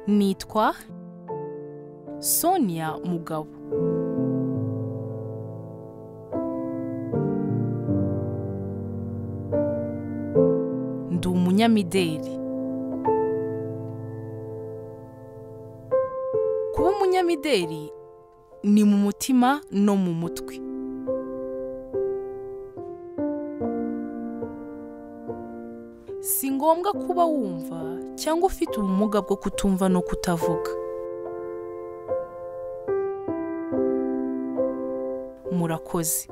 nitwa sonia mugabo ndi umunyamideli kuba umunyamideli ni mu mutima no mu mutwe si ngombwa kuba wumva cyangwa ufite ubumuga bwo kutumva no kutavuga murakoze